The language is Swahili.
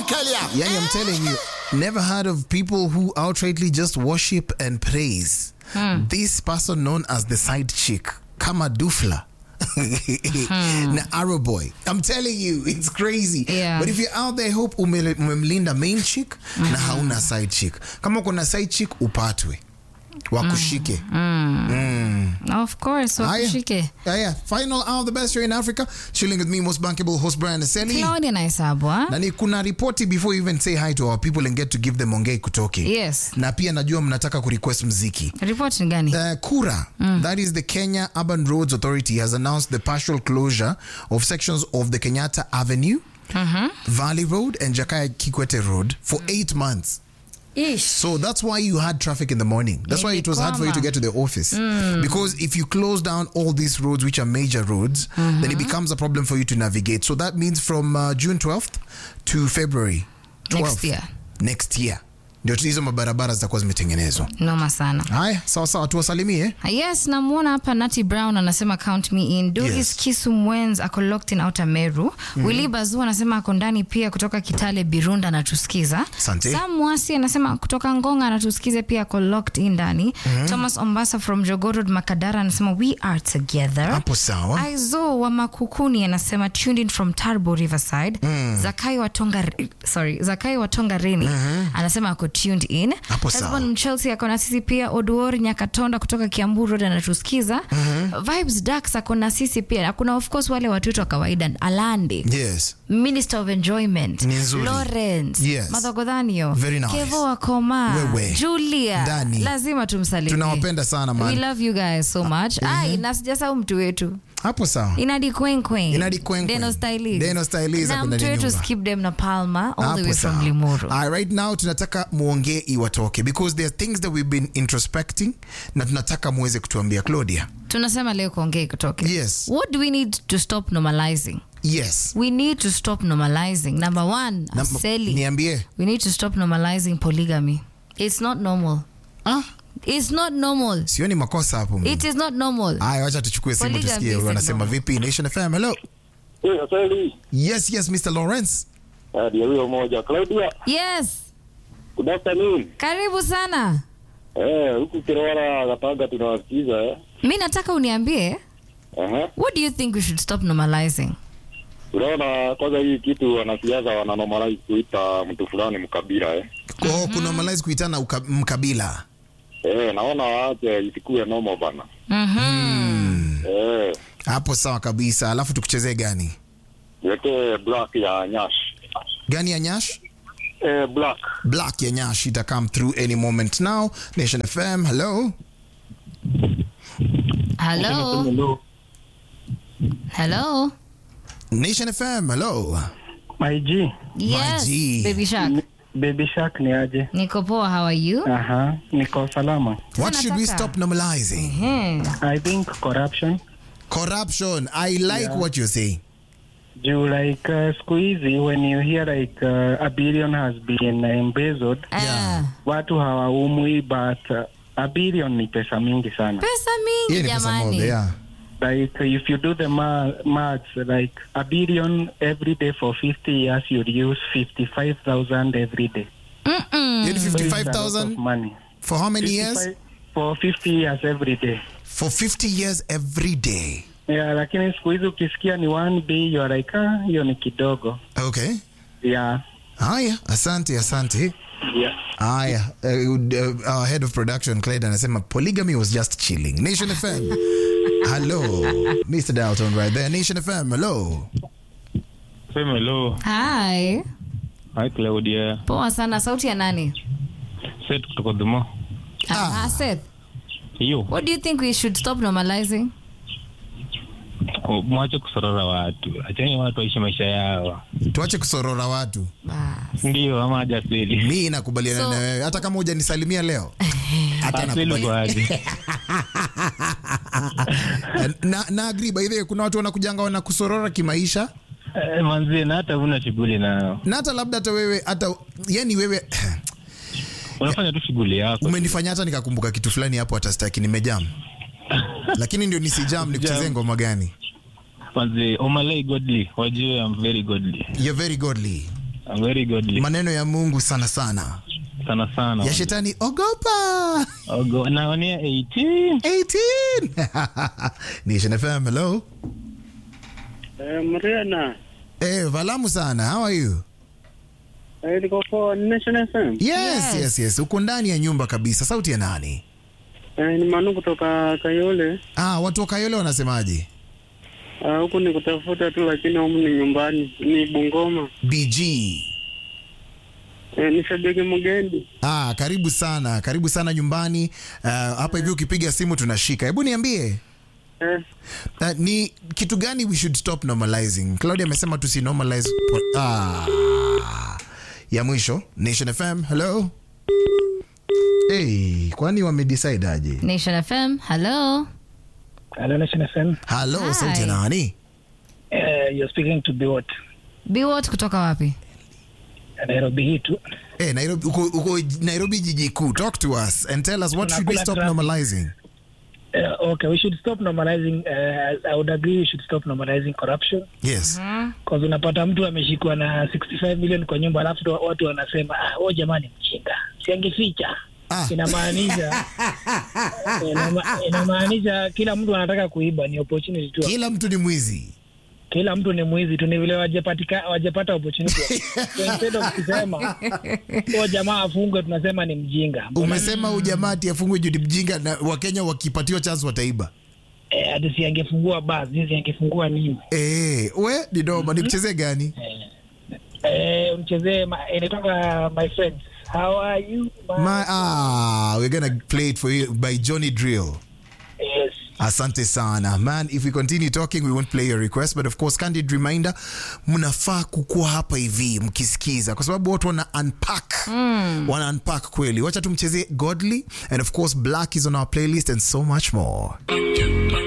Kelia. Yani, I'm telling you, never heard of people who outrightly just worship and praise this person known as the side chick, Kama Dufla. na Arrow Boy. I'm telling you, it's crazy. Yeah. But if you're out there, hope ume- umemlinda main chick na hauna side chick. Kama kuna side chick, upatwe wakushike. Of course, Haya. wakushike. Haya, final hour of the best show in Africa. Chilling with me, most bankable host Brian Aseli. Claudia Naisabwa. na ni kuna ripoti before you even say hi to our people and get to give them ongei kutoke Yes. na pia najua mnataka kurequest mziki Report ni gani? Uh, Kura, that is the Kenya Urban Roads Authority, has announced the partial closure of sections of the Kenyatta Avenue, Valley Road, and Jakaya Kikwete Road for eight months. Ish. So that's why you had traffic in the morning. That's why it was hard for you to Ilikwama. get to the office. Because if you close down all these roads, which are major roads, then it becomes a problem for you to navigate. So that means from uh, June 12th to February 12th Next year. next year ndio hizo mabarabara zitakuwa zimetengenezwa. Noma sana. Haya, sawa sawa, tuwasalimie. Yes, namwona hapa Nati Brown anasema count me in. Doris Yes. Kisu Mwens ako locked in outer Meru. Willy Bazu anasema ako ndani pia kutoka Kitale Birunda anatusikiza. Asante. Sam Mwasi anasema kutoka Ngonga anatusikiza pia ako locked in ndani. Thomas Ombasa from Jogorod Makadara anasema we are together. Hapo sawa. Aizo wa Makukuni anasema tuned in from Tarbo Riverside. Zakai wa Tonga sorry, Zakai wa Tonga Reni anasema ako tuned in. Hapo sawa. Husband Mchelsea ako na sisi pia. Oduor Nyakatonda kutoka Kiambu Road anatusikiza. Vibes Dax ako na sisi pia. Na kuna of course wale watoto wa kawaida Alande. Yes. Minister of Enjoyment, Ni nzuri. Lawrence, Yes. Madhogodhanio, Very nice. Kevo Akoma, Wewe. Julia. Ndani. Lazima tumsalimie. Tunawapenda sana, man. We love you guys so much. Ai, na sijasahau mtu wetu. Hapo sawa. Inadi Kwen Kwen. Inadi Kwen Kwen. Deno Stylists. Deno Stylists Na ako ndani mtu ya wetu nyumba. Skip Dem na Palma all the Hapo way from sawa. Limuru. All right, now tunataka muongee iwatoke because there are things that we've been introspecting na tunataka muweze kutuambia Claudia. Tunasema leo kuongea kutoke. Yes. What do we need to stop normalizing? Yes. We need to stop normalizing. Number one, Na- Aseli. Niambie. We need to stop normalizing polygamy. It's not normal. Ah, It's not normal. sioni makosa hapo. mimi. It is not normal. Haya, wacha tuchukue simu Polygamy tusikie isn't wanasema normal. vipi. Nation FM. Hello. Eh, Asali. Yes, yes, Mr. Lawrence. Ah, ndio huyo moja. Claudia, Yes. good afternoon. Karibu sana. Eh, huku Kirwara Gatanga tunawasikiza eh. Mi nataka uniambie Aha. what do you think we should stop normalizing? Unaona kwanza hii kitu wanasiasa wananomalize kuita mtu fulani mkabila eh. Oh, kuna normalize kuitana uka- mkabila. Eh, naona waache isikuwe normal bana. Mhm. Eh, Hapo sawa kabisa. Alafu tukuchezee gani? weke black ya Nyash. Gani ya Nyash? Eh, black. Black ya Nyash ita come through any moment now. Nation FM. Hello. Hello. Hello. Nation FM. Hello. My G, Yes. G. Baby Shark. Baby Shark ni aje? Niko poa, how are you? Aha, niko salama. What should we nataka- stop normalizing? Hmm. I think corruption Corruption. I like what you're saying. juu like uh, siku hizi when you hear like uh, a billion has been embezzled, Ah. watu hawaumwi but uh, a billion ni pesa mingi sana. Pesa Hiyo mingi ni pesa jamani. moja, yeah. Like uh, if you do the ma- maths, like a billion every day for 50 years, you'd use 55,000 every day. Mm-mm. Hiyo ni So it's a lot of 55,000 money. for how many years? 55 For 50 years every day. For 50 years every day. Yeah, lakini siku hizi ukisikia ni one day, you are like, ah, hiyo ni kidogo. Okay. Yeah. Haya, asante, asante. Yeah. Haya, uh, uh, our head of production Clyde anasema polygamy was just chilling. Nation FM. hello. Mr. Dalton right there. Nation FM. Hello. Sema hello. Hi. Hi Claudia. Poa sana. Sauti ya nani? Set kutoka Dhumo. Ah. Seth. Hiyo. What do you think we should stop normalizing? Oh, Mwache kusorora watu. Acheni watu waishi maisha yao. Tuache kusorora watu. Bas. Ndio ama haja asili. Mi nakubaliana So- na wewe hata kama hujanisalimia leo. Hata Asili nakubaliana. kwa aje. na, na agree by the way kuna watu wanakujanga wanakusorora kimaisha Eh, Manzi na hata huna shughuli nao. na hata labda hata wewe hata yani wewe Unafanya tu shughuli yako. umenifanya hata nikakumbuka kitu fulani hapo hata staki nimejam lakini ndio nisijam nikuchezee ngoma gani Manzi, Omalay godly. Wajue I'm very godly. you're very godly I'm very godly. maneno ya mungu sana sana Sana sana. ya shetani ogopa Ogo, naonea 18. 18 nation fm hello Eh, Mariana, eh valamu sana how are you eh, niko kwa Nation FM. yes Yes. yes yes uko ndani ya nyumba kabisa sauti ya nani Eh, ni Manu kutoka Kayole. ah watu wa kayole wanasemaje Ah, huku ni kutafuta tu, lakini humu ni nyumbani, ni Bungoma. bg Eh, ni shabiki mgeni. ah karibu sana karibu sana nyumbani uh, hapa hivi ukipiga simu tunashika hebu niambie Eh, Uh, ni kitu gani we should stop normalizing claudia amesema tusi normalize po- ah. ya mwisho nation fm hello hey, kwani wamedecide aje Nation FM, hello. Hello, Nation FM. halo Hi. sauti ya nani Uh, you're speaking to Biwot. Biwot kutoka wapi? Nairobi hii tu. hey, nairobi, uko, uko nairobi jiji kuu talk to us and tell us what should we Tunakula stop traffic. normalizing Uh, okay, we should stop normalizing. Uh, I would agree we should stop normalizing corruption. yes Cause unapata mtu ameshikwa na 65 million kwa nyumba alafu tu watu wanasema ah, oh jamani mchinga siangeficha Ah. inamaanisha inama- inamaanisha kila mtu anataka kuiba ni opportunity tu kila mtu ni mwizi kila mtu ni mwizi tu ni vile wajepatika wajepata opportunity so instead of kusema oh jamaa afungwe tunasema ni mjinga umesema ujamati afungwe judi mjinga na wakenya wakipatiwa chance wataiba eh, hadi siangefungua basi siangefungua nini Eh, we didoma nikuchezee gani eh, mchezee ma- inatoka my friends how are you my, My, ah, we're gonna play it for you by Johnny Drill. yes Asante sana man, if we continue talking we won't play your request but of course candid reminder, mnafaa kukuwa hapa hivi mkisikiza, kwa sababu watu wana unpack mm. wana unpack kweli. Wacha tumchezee Godly and of course Black is on our playlist and so much more.